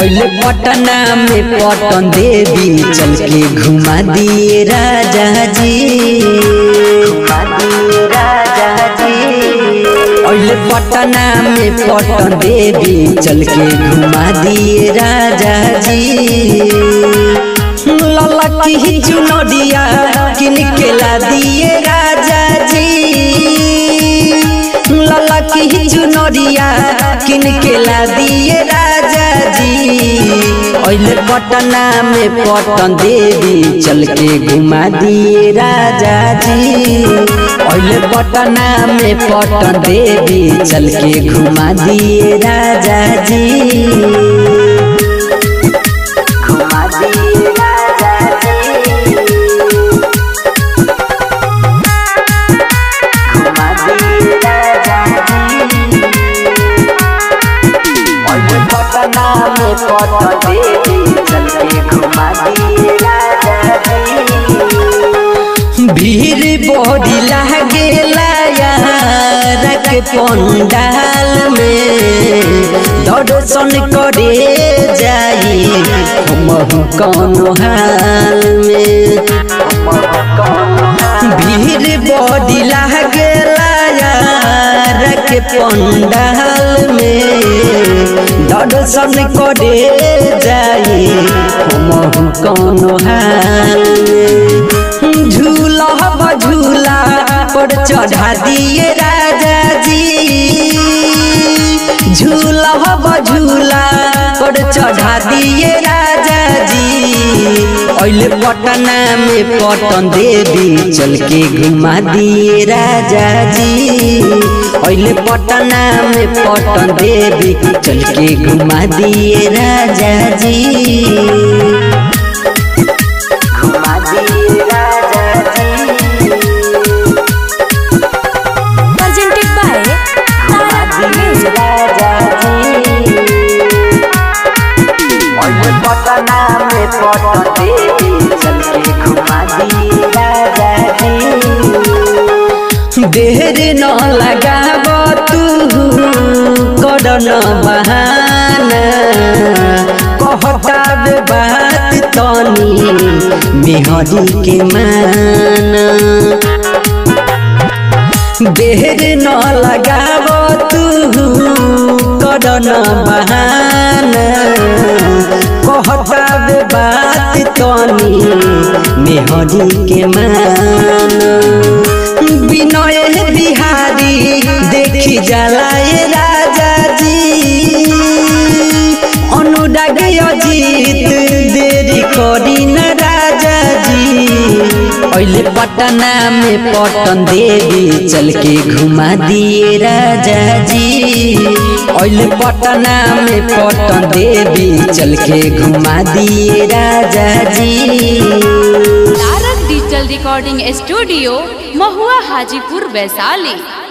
अइले पटना में पटन देवी चल के घुमा दिए राजा जी घुमा दिए राजा जी अइले पटना में पटन देवी चल के घुमा दिए राजा जी लला की चुनरिया किन के ला दिए राजा जी लला की चुनरिया किन के ला दिए राजा जी अइले पटना में पटन देवी चल के घुमा दिए राजा जी अइले पटना में पटन देवी चल के घुमा दिए राजा जी घुमा दिए राजा जी घुमा दिए राजा जी अइले पटना में पटन देवी चल के घुमा दिए राजा जी भीड़ बड़ी लागेला यार के पंडाल में दर्शन करे जाई हम कौन हाल में भीड़ बड़ी लागेला यार के पंडाल में दर्शन करे जाई हम कौन हाल में झूला झूला पर चढ़ा दिए राजा जी झूला झूला पर चढ़ा दिए राजा जी अइले पटना में पटन देवी चल के घुमा दिए राजा जी अइले पटना में पटन देवी चल के घुमा दिए राजा जी घुमा दिए राजा जी presented by Tara Music. Patna में पटन देवी चल के घुमा दिए राजा जी देर न लगाब तू कर न बहाना कहता बे बात तनी मेहरी के माना देर न लगाब तू कर न बहाना कहता बे बात तनी मेहरी के मान विनय बिहारी देखी जलाए राजा जी अनुराग अजीत देरी करी न राजा जी अइले पटना में पटन देवी चल के घुमा दिए राजा जी अइले पटना में पटन देवी चल के घुमा दिए राजा जी तारक डिजिटल रिकॉर्डिंग स्टूडियो महुआ हाजीपुर वैशाली